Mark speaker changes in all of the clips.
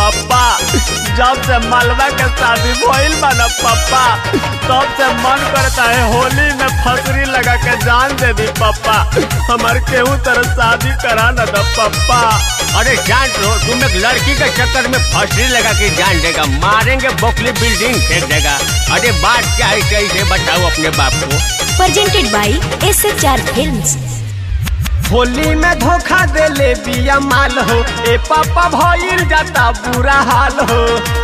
Speaker 1: पप्पा जब से मलबा के शादी भइल बा न पप्पा तब से मन करता है होली में फसरी लगा के जान दे दी पप्पा हमार केहू तरह शादी करा न दो पप्पा
Speaker 2: अरे जान लो तुम एक लड़की के चक्कर में फसरी लगा के जान देगा मारेंगे बोखली बिल्डिंग फेंक देगा अरे बात क्या है कैसे बताओ अपने बाप को
Speaker 3: presented by SHR Films.
Speaker 1: Holi में धोखा दे ले बिया माल हो ए पापा भइल जाता बुरा हाल हो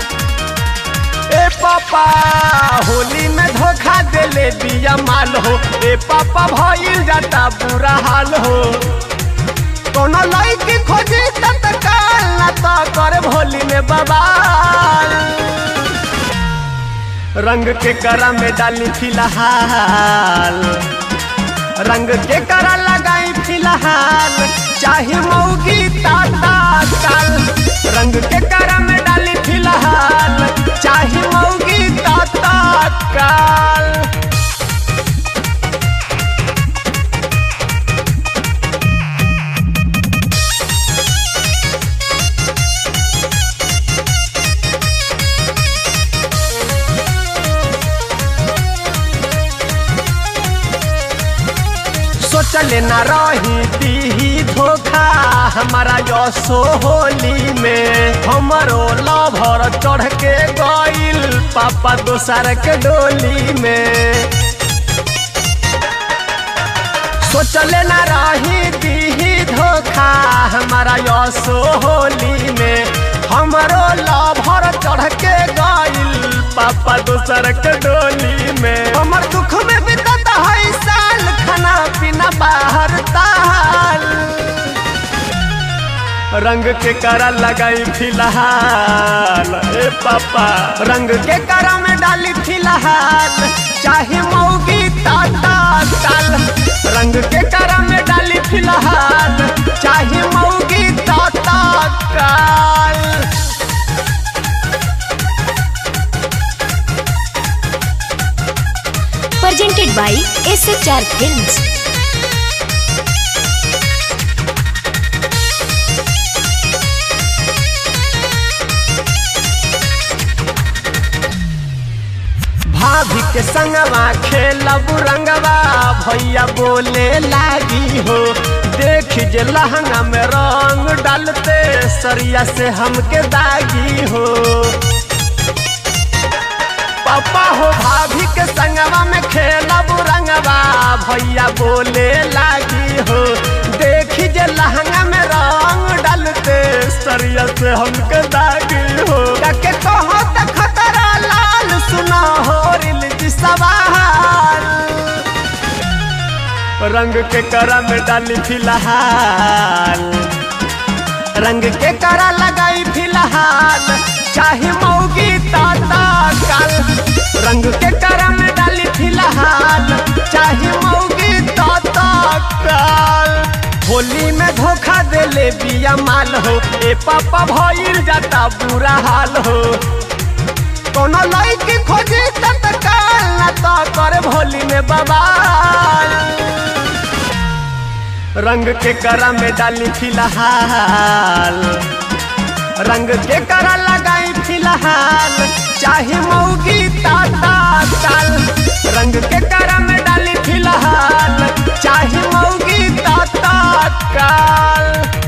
Speaker 1: ए पापा होली में धोखा दे ले बिया माल हो ए पापा भइल जाता बुरा हाल हो कोनो लड़की खोजी तत्काल ना तो कर होली में बवाल रंग के करा में डाली फिलहाल रंग के करा लगाई फिलहाल चाहे मौगी ताता काल रंग के करा में डाली फिलहाल चाहे मौगी ताता काल सोचले न रही दी धोखा हमारा यसो होली में हमरो लभर चढ़ के गइल पापा दोसर के डोली में सोचले न रही दी धोखा हमारा यसो होली में हमरो लभर चढ़ के गइल पापा दोसर के डोली में हमर दुख में बितत है साल खाना पीना बाहर ताल रंग के करा लगाई फिलहाल ए पापा रंग के करा में डाली फिलहाल चाहे मौगी ताता काल रंग के करा में डाली फिलहाल चाहे मौगी ताता काल
Speaker 3: Presented by SHR Films.
Speaker 1: भाभी के संगवा खेलब रंगवा भैया बोले लागी हो देख जे लहंगा में रंग डालते सरिया से हमके दागी हो पापा हो भाभी के संगवा में खेलब रंगवा भैया बोले लागी हो देख जे लहंगा में रंग डालते सरिया से हमके दागी हो के कहो त खतरा लाल सुना हो रिल सवाल रंग के करा में डाली फिलहाल रंग के करा लगाई फिलहाल चाहे मौगी ताता काल रंग के करा में डाली फिलहाल चाहे मौगी ताता काल होली में धोखा दे ले बिया माल हो ए पापा भइल जाता बुरा हाल हो कोनो लड़की खोजी तत्काल ना तो कर भोली में बवाल रंग के करा में डाली फिलहाल रंग के करा लगाई फिलहाल चाहे मौगी ताता काल रंग के करा में डाली फिलहाल चाहे मौगी ताता काल